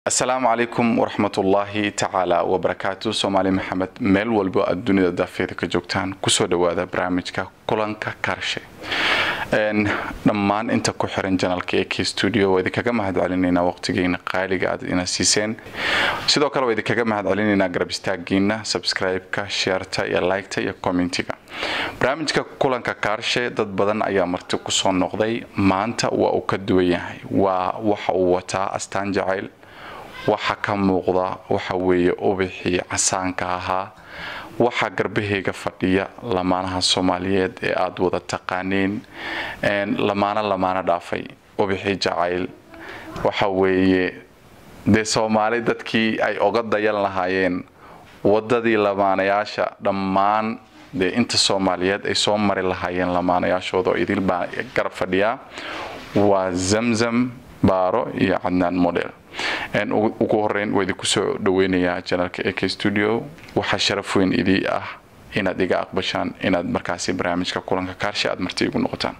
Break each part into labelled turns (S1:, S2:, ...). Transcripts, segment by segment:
S1: asalaamu calaykum waraxmatullaahi tacaala wabarakaatu soomaali maxamed meel walbo aad dunida daafeeda ka joogtaan kusoo dhawaada barnaamijka kulanka kaarshe dhammaan inta ku xiran janalka ee k studio waa idinkaga mahad celinaynaa waqtigeena qaaliga aad ina siiseen sidoo kale waa idinkaga mahad celinaynaa garab istaagiina subscribe-ka sheerta iyo liketa iyo commentiga barnaamijka kulanka kaarshe dad badan ayaa marti kusoo noqday maanta waa uu ka duwan yahay waa waxa uu wataa astaan jacayl waxa ka muuqda waxa weeye ubixii casaanka ahaa waxaa garbaheyga fadhiya lamaanaha soomaaliyeed ee aada wada taqaaneen lamaano lamaano dhaafay ubixii jacayl waxa weeye dee soomaali dadkii ay oga dayan lahaayeen wadadii lamaanayaasha dhammaan dee inta soomaaliyeed ay soo mari lahaayeen lamaanayaashooda oo idil baa garab fadhiyaa waa zamzam baaro iyo cadnaan model ugu horeyn waa idinku soo dhaweynayaa janalka ek studio waxaa sharaf weyn idii ah inaad iga aqbashaan inaad markaasi barnaamijka kulanka kaarshe aad marti igu noqotaan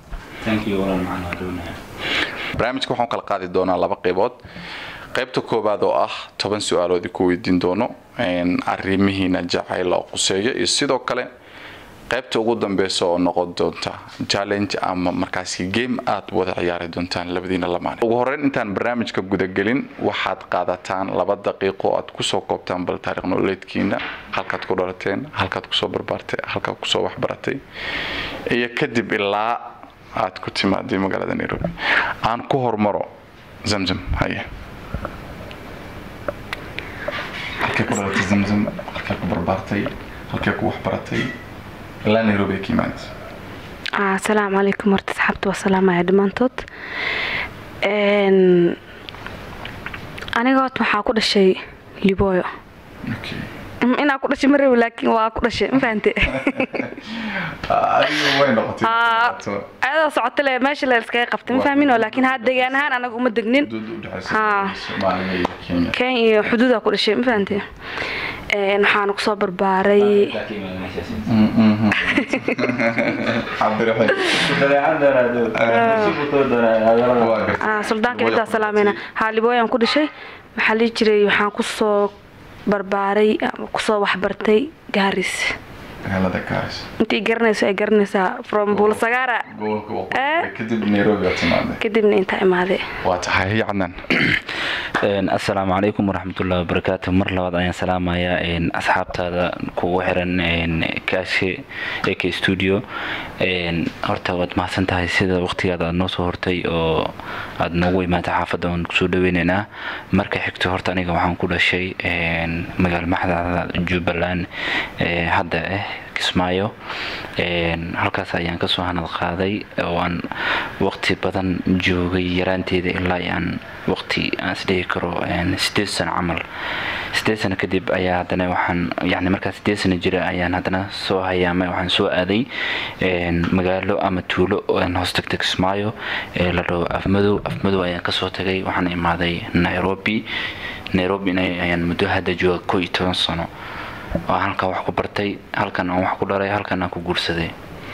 S1: barnaamijka waxaan kala qaadi doonaa laba qeybood qaybta koowaad oo ah toban su-aalood ku weydiin doono arrimihiina jacayl oo quseeyo iyo sidoo kale qaybta ugu dambeysa oo noqon doonta challenge ama markaasi game aad wada ciyaari doontaan labadiina lamaane ugu horeyn intaan barnaamijka gudagelin waxaad qaadataan laba daqiiqo aad kusoo koobtaan bal taariikh nololeedkiina halkaad ku dhalateen halkaad kusoo barbaartay halkaad kusoo waxbaratay iyo kadib ilaa aad ku timaaday magaalada nairobi aan ku hormaro zamzam haye halkee ku dhalatay zamzam halkee ku barbaartay halkee ku waxbaratay ilaa nairobi ka imaanaysa
S2: asalaamu calaykum horta asxaabta waa salaamaya dhammaantood aniga horta waxaa ku dhashay libooyo inaa ku dhashay marawi laakiin waa ku dhashay ma fahante ayadoo socota le meesha la iskaga qabtay ma fahmin laakiin haa degaan ahaan anaga uma degnin kenya iyo xuduudaa ku dhashay ma fahante waxaana kusoo barbaaray suldaanka ciddaa salaameyna haalibooyaan ku dhashay maxaa lii jiray waxaan kusoo barbaaray kusoo waxbartay gaaris intii garanayso ay garanaysaa from buulasagaara kadibna intaa imaade
S1: waa tahay cadnaan
S3: assalaamu calaykum waraxmatullahi wabarakaatu mar labaad ayaan salaamayaa asxaabtaada kugu xiran kaashe ek studio horta waad mahadsan tahay sida waqtigaada aad noo soo hortay oo aada noogu imaatay xaafadda waan kusoo dhaweyneynaa marka xigto horta aniga waxaan ku dhashay magaal maxdada jubbaland hadda ah kismaayo halkaas ayaan kasoo hanad qaaday oo aan waqti badan joogay yaraanteeda ilaa aan waqti aan isdhihi karo sideed sano camal sideed sano kadib ayaa haddana waxaan yani markaa sideed sano jira ayaan haddana soo hayaamay waxaan soo aaday magaalo ama tuulo hoos tagta kismaayo la dhaho afmadow afmadow ayaan kasoo tagay waxaan imaaday nairobi nairobi ayaan muddo hadda jooga ko iyo toban sano oo halkan wax ku bartay halkan aan wax ku dhalay halkan aan ku guursaday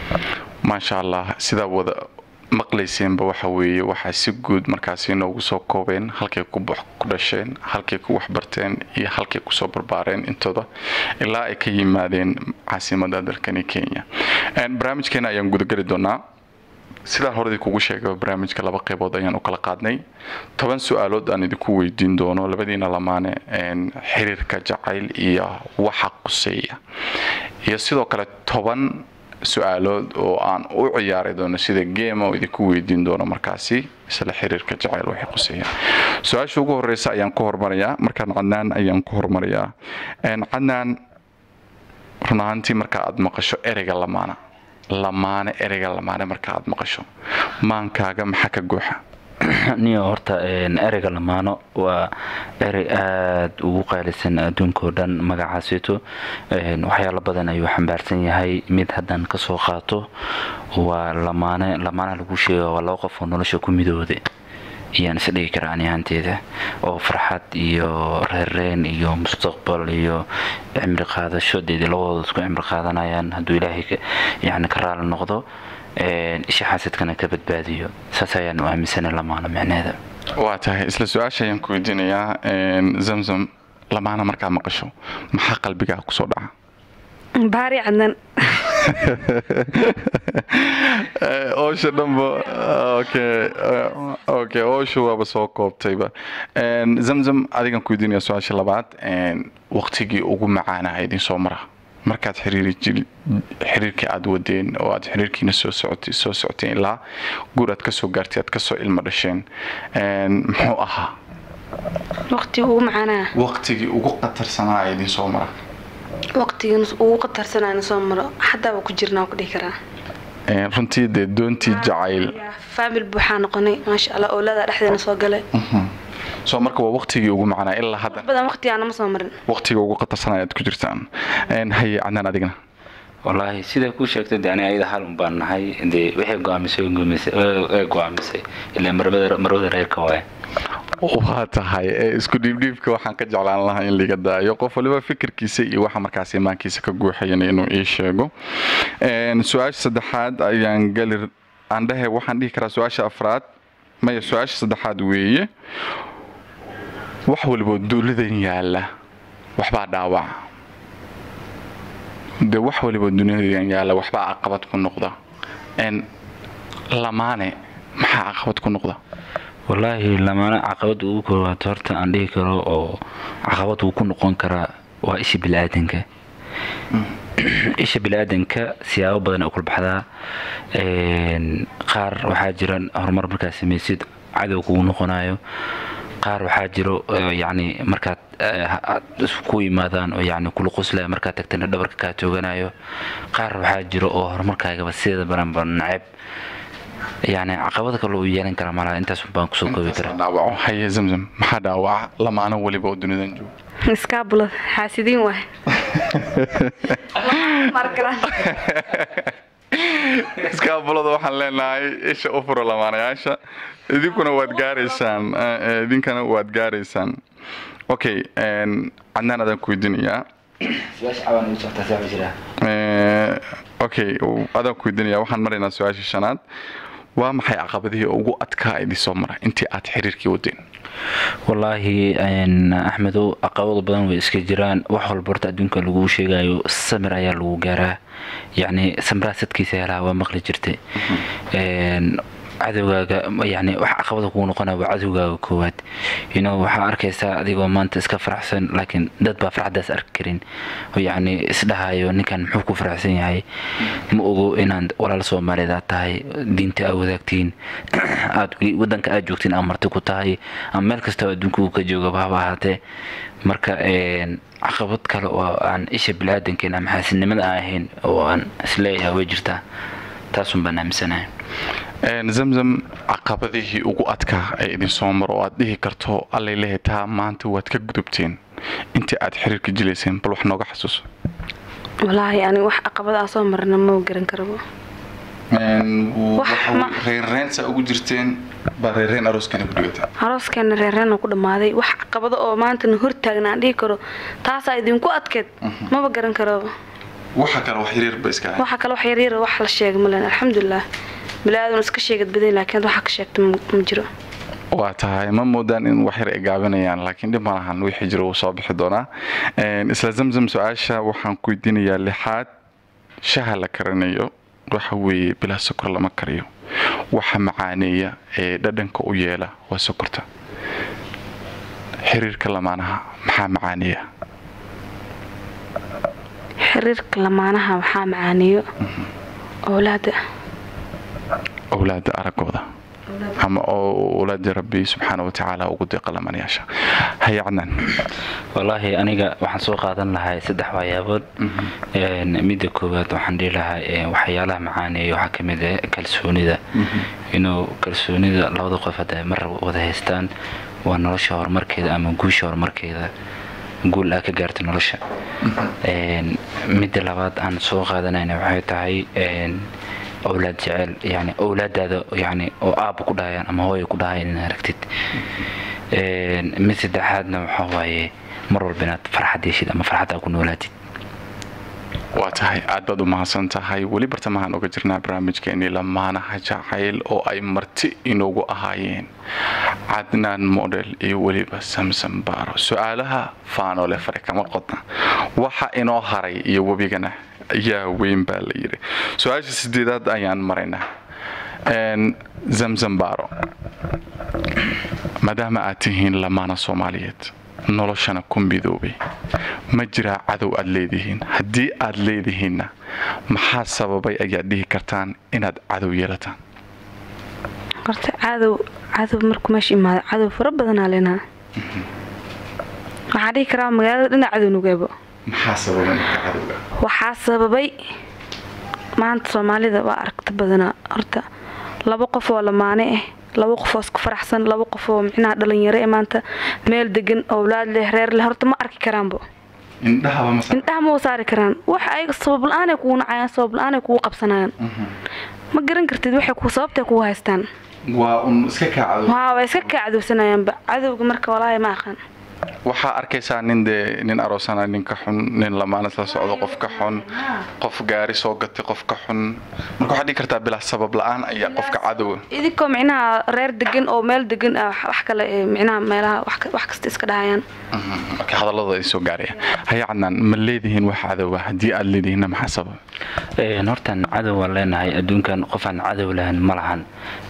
S1: maasha allah sidaa wada maqlayseenba waxa weeye waxaa si guud markaasi noogu soo koobeen halkay ku dhasheen halkay ku waxbarteen iyo halkay kusoo barbaareen intooda ilaa ay ka yimaadeen caasimada dalkani kenya barnaamijkeena ayaan gudageli doonaa sidaan horadii kugu sheegay barnaamijka laba qeybood ayaan u kala qaadnay toban su-aalood aan idinku weydiin doono labadiina lamaane xiriirka jacayl iyo waxa quseeya iyo sidoo kale toban su-aalood oo aan u ciyaari doono sida game oo idinku weydiin doono markaasi isla xiriirka jacayl waxay quseeya su-aasha ugu horeysa ayaan ku hormarayaa markaan cadnaan ayaan ku hormarayaa cadnaan run ahaantii marka aad maqasho ereyga lamaana lamaane ereyga lamaane marka aad maqasho maankaaga maxaa ka gooxa
S3: niyo horta ereyga lamaano waa erey aada ugu qaalisan adduunkao dhan magacaasito waxyaalo badan ayuu xambaarsan yahay mid haddaan kasoo qaato waa lamaane lamaanaha lagu sheega waa laba qof oo nolosha ku midooda ayaan is dhigi karaa ani ahaanteeda oo farxad iyo reerreen iyo mustaqbal iyo cimri qaadasho deed labadooda isku cimri qaadanayaan hadduu ilaahay yani ka raali noqdo isha xaasidkana ka badbaadiyo saas ayaan u aaminsana lamaano micneheeda
S1: waa tahay isla su-aasha ayaan ku weydiinayaa zamzam lamaana markaa maqasho maxaa qalbigaa kusoo dhaca
S2: baari cadnan
S1: oosha dhanba okay oosha waaba soo koobtayba zamzam adigan ku weydiinaya su-aasha labaad waqtigii ugu macaanaa idin soo mara markaad xiriirkii aada wadeen oo aad xiriirkiina soo socotay soo socoteen ilaa guur aad kasoo gaartay aad kasoo ilmo dhasheen muxuu ahaa
S2: waqtigii ugu macaanaa
S1: waqtigii ugu qatarsanaa idin soo mara
S2: waqtigan ugu qatarsanaan soo maro xadaaba ku jirnaa ku dhihi karaa
S1: runtii dee doontii jacayl
S2: faamil buuxaa noqonay maasha allah oolada dhexdeena soo galay
S1: soo marka waa waqtigii ugu macnaa ilaa hadda
S2: badan waqtigaana ma soo marin
S1: waqtiga ugu qatarsanaa aad ku jirtaan haye cadnaan adigna
S3: wallaahi siday kuu sheegtay de ani ayada hal un baan nahay dee waxay go-aamisay way go-aamisay ilaa marwada reerka waaye
S1: waa tahay isku dhiibdhiibka waxaan ka jeclaan lahaa in liga daayo qof waliba fikirkiisa iyo waxa markaas imaankiisa ka guuxayan inuu ii sheego su-aasha saddexaad ayaan geli aan dhahe waxaan dhihi karaa su-aasha afraad maya su-aasha saddexaad weeye wax waliba duuladan yaala waxbaa dhaawaca de wax waliba duniyadan yaala waxbaa caqabad ku noqda lamaane maxaa caqabad ku noqda
S3: wallaahi lamaana caqabada ugu koowaad horta aan dhihi karo oo caqabad uu ku noqon karaa waa isha bili-aadanka isha bili-aadanka siyaabo badan ay kulbaxdaa qaar waxaa jira horumar markaad samaysid cadow kugu noqonayo qaar waxaa jiro yacni markaad ku yimaadaan oo yacni kula qoslaya markaad tagtana dhabarka kaa tooganayo qaar waxaa jiro oo horumarkaagaba sideeda baranba naceb yani caqabada kale uu yeelan kara malaha intaas baan kusoo koobi karaa
S1: dhaawaco haye zamzam maxaa dhaawaca lamaano weliba oo dunidan jooga
S2: iskaabulad xaasidiin waay
S1: iskaabulada waxaan leenahay isha u furo lamaanayaasha idinkuna waad gaaraysaan idinkana waad gaaraysaan okay cadnaan adaan ku weydiinayaa okay adaan ku weydiinaya waxaan maraynaa su-aasha shanaad waa maxay caqabadihii ugu adkaa idin soo mara intii aad xiriirkii wadeen
S3: wallaahi axmedow caqabado badan way iska jiraan wax walba horta adduunka laguu sheegayo samir ayaa lagu gaaraa yacni samraa sadkiisa helaa waa maqli jirtay cadowgaaga yani wax caqabada kugu noqonaya waa cadowgaaga koowaad ino waxaa arkaysaa adigoo maanta iska faraxsan laakiin dad baa farxadaas arki karin oo yacni isdhahayo ninkan muxuu ku faraxsan yahay ma ogo inaad walaal soomaaliyeed aad tahay diinta aad wadaagtiin aad wadanka aad joogtiin aad marti ku tahay ama meel kastoo adduunka uu ka joogaba haba ahaatee marka caqabad kale oo aan isha bilaadankeyn ama xaasidnimada aan ahayn oo aan isleeyahay way jirtaa taasun baan aaminsanahay
S1: zamzam caqabadihii ugu adkaa ee idin soo maro oo aad dhihi karto allay lehe taa maanta waad ka gudubteen intii aad xiriirka jilayseen bal wax nooga xasuuso
S2: walaahi ani wax caqabadaa soo marna ma garan karabo
S1: reerreensa ugu jirteen baa reerreen arooskana ku dhigata
S2: arooskeena reerreena ku dhammaaday wax caqabado oo maantana hortaagna aan dhihi karo taasaa idinku adkeed maba garan karaba
S1: waxa kale wax yaryarba iska
S2: waxa kale wax yaryar wax la sheega malen alxamdulilah bilaadan iska sheegad badan laakiin waxa ka sheegta ma jiro
S1: waa tahay ma moodaan in wax yar ay gaabinayaan laakiin dhib malahan wixii jiro wuu soo bixi doonaa isla zamzam su-aasha waxaan ku weydiinayaa lixaad shaha la karanayo waxa weeye bilaa sokor lama kariyo waxa macaaneeya ee dhadhanka u yeela waa sokorta xiriirka lamaanaha maxaa macaaneeya
S2: xiriirka lamaanaha waxaa macaaneeyo owlaada
S1: owlaada aragooda ama owlaada rabbi subxaana watacaala ugu deeqa lamanayaasha haya cadnaan
S3: wallaahi aniga waxaan soo qaadan lahaa saddex waxyaabood midda koowaad waxaan dhihi lahaa waxyaalaha macaaneeya waxaa ka mid ah kalsoonida inuu kalsoonida labada qof hadda mar wada haystaan waa nolosha horumarkeeda ama guusha horumarkeeda guul aa ka gaarta nolosha midda labaad aan soo qaadanayna waxay tahay owlaad jecel yani owlaadaada yani oo aaba ku dhahayaan ama hooya ku dhahayaan inaad aragtid mid saddexaadna waxaa waaye mar walba inaad farxad yeeshid ama farxad aa ku noolaatid
S1: waa tahay aad baad u mahadsan tahay weli bartamahaan uga jirnaa barnaamijkeenii lamaanaha jacayl oo ay marti inoogu ahaayeen cadnaan model iyo weliba samson baaro su-aalaha faanole fare kama qodna waxa inoo haray iyo webigana yaa weyn baa la yidhi su-aasha sideedaad ayaan maraynaa zamzam baaro maadaama aad tihiin lamaana soomaaliyeed noloshana ku midoobay ma jiraa cadow aad leedihiin haddii aad leedihiinna maxaa sababay ayaad dhihi kartaan inaad cadow yeelataan
S2: horta cadow cadow markuu meesha imaado cadow fara badanaa lenaa waxaan dhihi karaa magaalada dhinac cadow nugeebo waxaa sababay maanta soomaalida waa aragta badanaa horta laba qof oo lamaane ah laba qofoo isku faraxsan laba qofoo micnaha dhalinyaro ee maanta meel degan owlaad leh reer leh horta ma arki karaanbo indhaha ma saari karaan wax ayaga sabab la-aanay kugu nacayaan sabab la-aanay kugu qabsanayaan ma garan kartid waxay ku sababtay kugu haystaan waa way iska kaa cadowsanayaanba cadowga marka walaahi ma aqaan
S1: waxaa arkaysaa nin dee nin aroosana nin ka xun nin lamaanas la socdo qof ka xun qof gaari soo gatay qof ka xun marka waxaa dhigi kartaa bilaa sabab la-aan ayaa qofka cadowa
S2: idinkoo micnaha reer degan oo meel degan ah wax kale micnaha meelaha wax kasta iska dhahayaan
S1: marka hadallada ay soo gaarayaan haya cadnaan ma leedihiin wax cadowa haddii aad leedihiinna maxaa sabab
S3: hortan cadow waan leenahay adduunkan qofaan cadow lahan ma lahan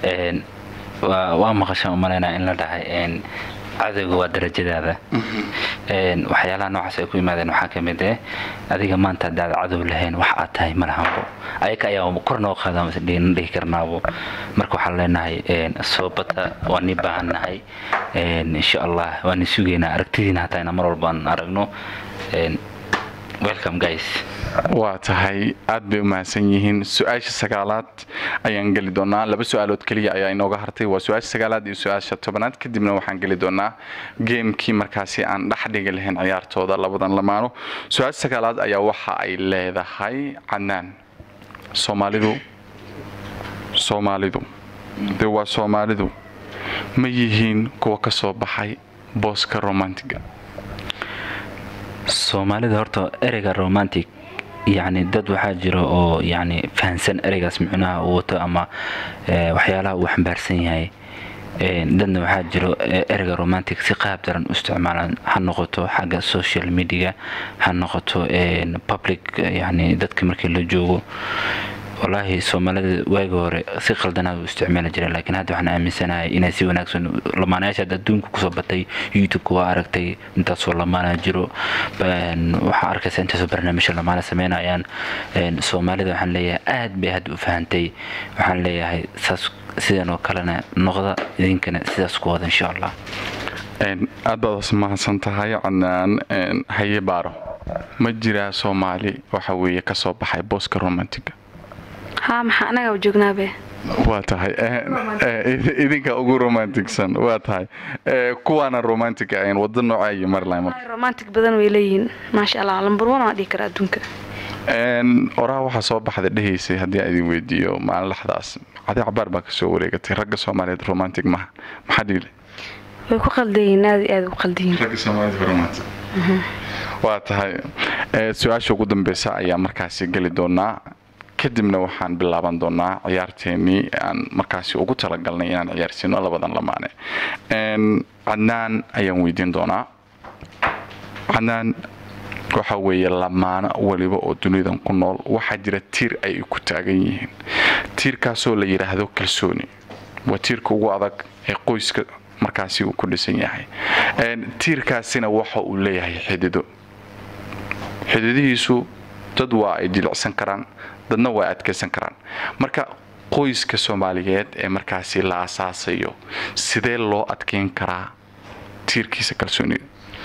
S3: waa maqashaan umalaynaa in la dhahay cadowga waa darajadaada waxyaalaha noocaas ay ku yimaadeen waxaa ka mid eh adiga maanta haddaad cadow lahayn wax aad tahay ma lahanbo ayaga ayaa kor noo qaada dhihi karnaabo marka waxaan leenahay soobata waa nii baahannahay insha allah waani sugaynaa aragtidiina hataa inaan mar walbaan aragno welcome guys
S1: waa tahay aad bay u mahadsan yihiin su-aasha sagaalaad ayaan geli doonaa laba su-aalood keliya ayaa inooga hartay waa su-aasha sagaalaad iyo su-aasha tobanaad kadibna waxaan geli doonaa geemkii markaasi aan dhex dhigi lahayn ciyaartooda labadan lamaano su-aasha sagaalaad ayaa waxa ay leedahay cadnaan soomaalidu soomaalidu de waa soomaalidu ma yihiin kuwa ka soo baxay booska romantiga
S3: soomaalida horta ereyga romantic yacni dad waxaa jira oo yacni fahansan ereygaas micnaha uu wato ama waxyaalaha uu xambaarsan yahay dadna waxaa jiro ereyga romantic si qaab daran u isticmaalaan ha noqoto xagga social media ha noqoto public yacni dadka markii la joogo wallaahi soomaalida waagi hore si qaldanaad u isticmaali jireen laakiin hadda waxaan aaminsanahay inay si wanaagsan lamaanayaasha hadda adduunka kusoo batay youtube-ka waa aragtay intaasoo lamaana jiro waxaa arkaysa intaasoo barnaamijya lamaana sameynayaan soomaalida waxaan leeyahay aad bay hadda u fahantay waxaan leeyahay saas sidan oo kalena noqda idinkana sidaas ku wada insha allah
S1: aad baad mahadsan tahay cadnaan haye baaro ma jiraa soomaali waxa weeye kasoo baxay booska romantiga
S2: haa maxaa anaga joognaabe
S1: waa tahay idinka ugu romanticsan waa tahay kuwaana romantic ahayn wada nooca iyo maryland marka
S2: romantic badan way leeyihiin maasha allah lambar one waa dhihi karaa adduunka
S1: oraha waxaa soo baxda dhehaysay haddii aan idin weydiiyo maalin laxdaas cadi cabaar baa kasoo wareegatay ragga soomaaliyeed romantic maha maxaa dhiile
S2: way ku qaldayiin aad iyo aad u qaldayiin
S1: ragga soomaaliyeed romantic waa tahay su-aasha ugu dambeysa ayaa markaasi geli doonaa kadibna waxaan bilaaban doonaa ciyaarteenii aan markaasi ugu talagalnay inaan ciyaarsiino labadan lamaane cadnaan ayaan weydiin doonaa cadnaan waxa weeye lamaano weliba oo dunidan ku nool waxaa jira tiir ay ku taagan yihiin tiirkaasoo la yidhaahdo kalsooni waa tiirka ugu adag ee qoyska markaasi uu ku dhisan yahay tiirkaasina waxa uu leeyahay xidido xididihiisu dad waa ay jilicsan karaan dadna waa adkaysan karaan marka qoyska soomaaliyeed ee markaasi la asaasayo sidee loo adkeyn karaa tiirkiisa kalsoonida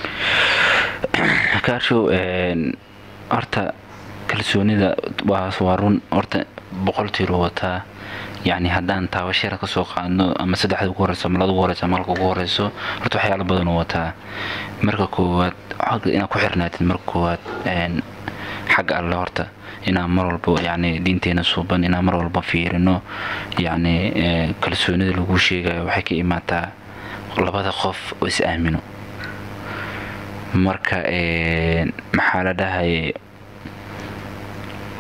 S3: kaarshow horta kalsoonida waa run horta boqol tiiroo wataa yacni haddaan taabashara ka soo qaadno ama saddexda ugu horeyso ama lada ugu horeyso ama halka ugu horeyso horta waxyaalo badan oo wataa marka koowaad inaad ku xirnaatid marka koowaad xagga alle horta inaan mar walba yani diinteena suuban inaan mar walba fiirino yacni kalsoonida lagu sheegayo waxay ka imaataa labada qof oo is aamino marka maxaa la dhahay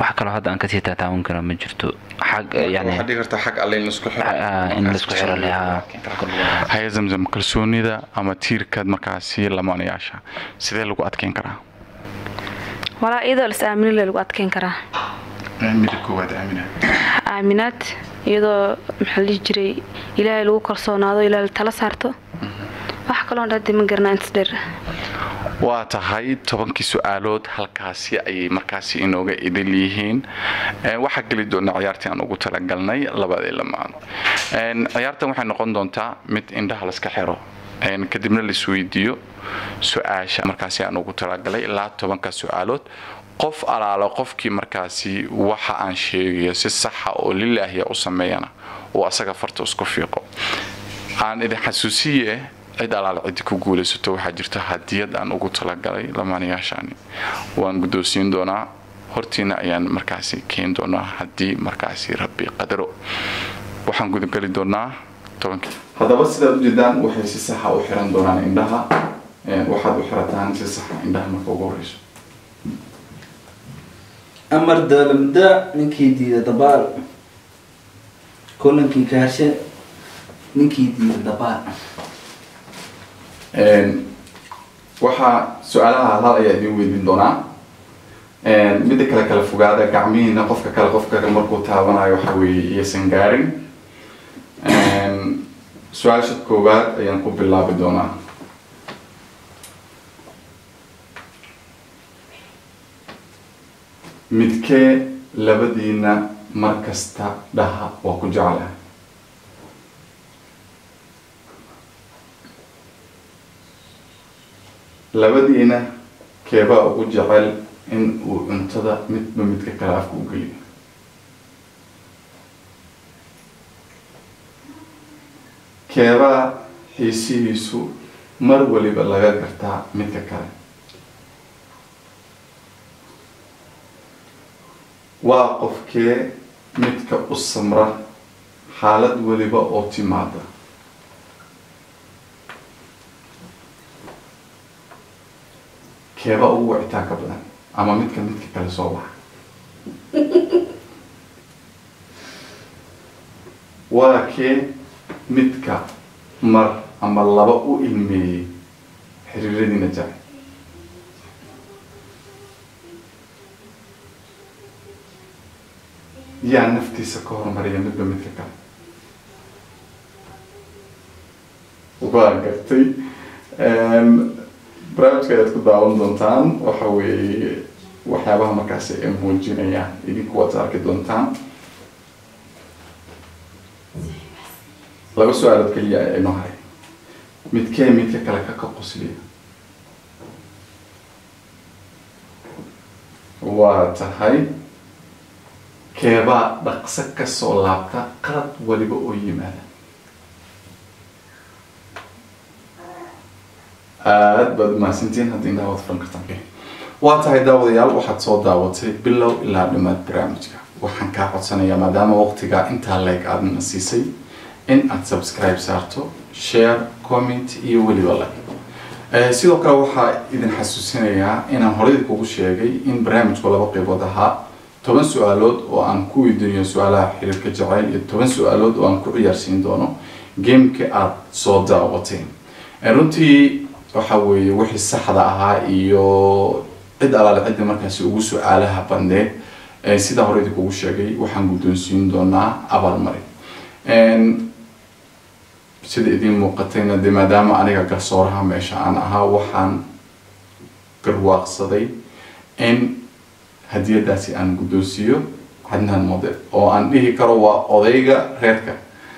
S3: wax kaloo hadda aan kasii taataawan kara ma jirto xag yani
S1: waxaa dhigi kartaa xag alle in laisku xiro
S3: Ah, in laisku xiro leh, ah.
S1: haya zamzam kalsoonida ama tiirkaad markaasi lamaanayaasha sidee lagu adkeyn karaa
S2: walaa iyadoo las aaminin le lagu adkeyn karaa
S1: mida koowaad aamina
S2: aaminaad iyadoo maxaa la dhihi jiray ilaahay lagu kalsoonaado ilaahay la tala saarto wax kaloon dhadi ma garanaa intas dheer
S1: waa tahay tobankii su-aalood halkaasi ayay markaasi inooga idil yihiin Eh, waxaa geli doona ciyaartii aan ugu talagalnay labadii lamaan En, ciyaartan waxay noqon doontaa mid indhaha laska xiro En, kadibna laisweydiiyo su-aasha markaasi aan ugu talagalay ilaa tobanka su-aalood qof alaalo qofkii markaasi waxa aan sheegayo si saxa oo lilaahiya u sameeyana uu asaga farta isku fiiqo aan idin xasuusiye cid alaal cidi ku guulaysato waxaa jirta hadiyad aan ugu talagalay lamaanayaashaani waan guddoonsiin doonaa hortiina ayaan markaasi keeni doonaa haddii markaasi rabbi qadaro waxaan gudageli doonaa tobankii haddaba sidaad ujeedaan waxay si saxa u xiran doonaan indhaha waxaad u xirataan si saxa indhaha marka ugu horeyso
S4: amar daalamda ninkii diida dabaal kolankii kaarshe ninkii diida dabaal
S1: waxaa su-aalaha hal ayaa idin weydiin doonaa midda kale kala fogaada gacmihiina qofka kale qofka kale markuu taabanayo waxa weeye iyaysan gaarin su-aasha koowaad ayaan ku bilaabi doonaa midkee labadiina mar kasta dhaha waa ku jeclahay labadiina keebaa ugu jecel in uu cuntada midba midka kale afka u geliyo keebaa xiisihiisu mar waliba laga gartaa midka kale waa qofkee midka u samra xaalad waliba oo timaada keeba ugu wicitaanka badan ama midka midka kale soo baxa waa kee midka mar ama laba u ilmeeyey xiriiradiina jacay yaa naftiisa ka hormariya midba midka kale waa gartay barnaamijka ayaad ku daawan doontaan waxa weeye waxyaabaha markaasi ay muujinayaan idinku waad arki doontaan laba su-aalood keliya ayaa inoo haray midkee midka kale ka ka qosliya waa tahay keebaa dhaqso kasoo laabta qalad waliba oo yimaada aada baad mahadsantiin haddii indhaha waad furan kartaan waa tahay daawadayaal waxaad soo daawatay bilow ilaa dhimaad barnaamijka waxaan kaa codsanayaa maadaama waqtigaa intaa leeg aadna siisay in aad subscribe saarto share comment iyo weliba like sidoo kale waxaa idin xasuusinayaa inaan horey kugu sheegay in barnaamijku laba qeybood ahaa toban su-aalood oo aan ku weydiinayo su-aalaha xiriirka jacayl iyo toban su-aalood oo aan ku ciyaarsiin doono gameka aada soo daawateen runtii waxa weeye wixii saxda ahaa iyo cid alaale cidda markaasi ugu su-aalaha bandheed sidaa hore idinkugu sheegay waxaan guddoonsiin doonaa abaalmarin sida idiin muuqatayna de maadaama aniga garsooraha meesha aan ahaa waxaan garwaaqsaday in hadiyadaasi aan guddoonsiiyo cadnaan model oo aan dhihi karo waa odayga reerka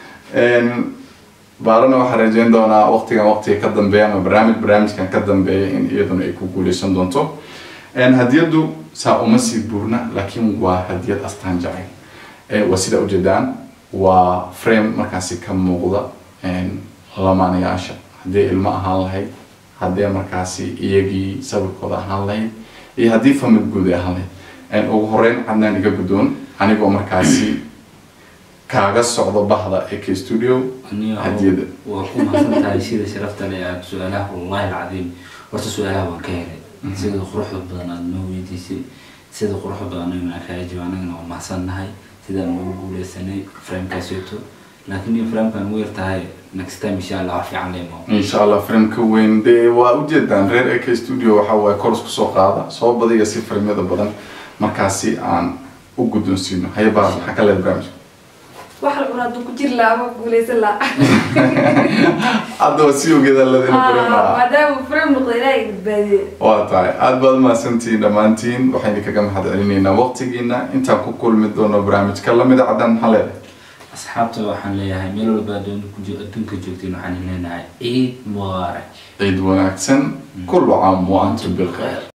S1: baarana waxaan rajeyn doonaa waqtigan waqtiga ka dambeeya ama barnaamij barnaamijkan ka dambeeya in iyaduna ay ku guuleysan doonto hadiyadu saa uma sii buurna laakiin waa hadiyad astaan jacayl waa sida ujeedaan waa frame markaasi ka muuqda lamaanayaasha haddii ilmo ahaan lahayd haddii markaasi iyagii sawirkooda ahaan lahayd iyo haddii famil guud ay ahaan lahayd ugu horeyn cadnaan iga guddoon anigoo markaasi kaaga socdo bahda ak studio hadiyada
S4: waa ku mahadsan tahay sida sharafta leh aad su-aalaha wallahi alcadiim horta su-aalaha waan ka helay sida quruxda badan aada noo weydiisay sida quruxda badan anagana kaaga jawaab anagana waa mahadsannahay sidaan ugu guuleysanay framekaaseeto laakiin iyo framkan weer tahay next time insha allah wax fiican leemo
S1: insha allah framka weyn dee waa ujeedaan reer ak studio waxa waaye kor isku soo qaada soo badiga si framyada badan markaasi aan u guddoonsiino hayabaa maxaa ka leeda barnaamijka
S2: wax la cunaa ku jiri lahaa ama guuleysan lahaa
S1: haddaba si ogeeda ladina frame
S2: maadaama frame noqda ilaahay badbaadiye
S1: waa tahay aada baad mahadsantihiin dhammaantiin waxaynu kaga mahad celinaynaa waqtigiina intaan ku kulmi doono barnaamijka lamida caddaan maxaa leedahay
S4: asxaabta waxaan leeyahay meel walba adduunka joogtiin waxaan leenahay ciid mubaarak
S1: ciid wanaagsan kullu caam wa antum bilkhayr